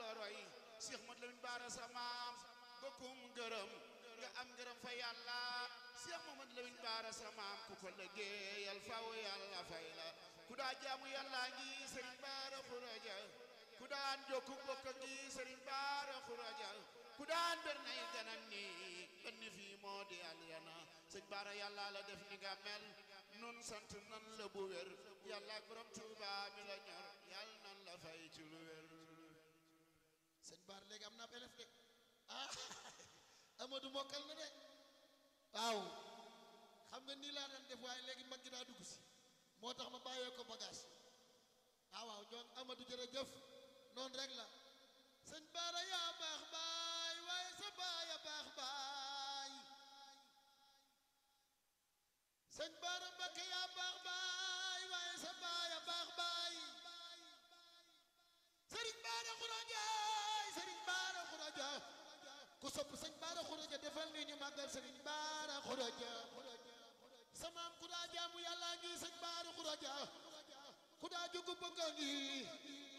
la roy Cheikh Mat Lamin Baara sa maam bokkum ngërëm nga am ngërëm fa yàlla Cheikh Mamad Lamin Baara sa maam ku ko liggéeyal faw yàlla fay la ku daa jaamu yàlla ngi Sëriñ Baara Xuraja ku daan jokku bokk ngi Sëriñ Baara Xuraja ku daan ber nay ganam ni ben ni fii moo di aljana sëñ Baara yàlla la def ni nga mel nun sant nan la bu wér yàlla ak borom Tuuba mi la ñor yàlla nan la fay ci lu wér sëñ Baar léegi am naa ab élève de ah Amadou mokkal na de waaw xam nga nii laa daan def waaye léegi mag gi daa dugg si moo tax ma bàyyee ko bagage ah waaw ñoo Amadou jërëjëf noonu rek la sëñ Baara yaa baax baay waaye sa baay a baax baay sëñ Baara Mbakke yaa baax baay waaye sa baay a baax baay sëriñ Baara Xuraja sëriñ Baara Xuraja ku sopp sëñ Baara Xuraja defal ni ñu màggal sëriñ Baara Xuraja samaam ku daa jaamu yàlla ngi sëñ Baara Xuraja ku daa jugu bëgg ngi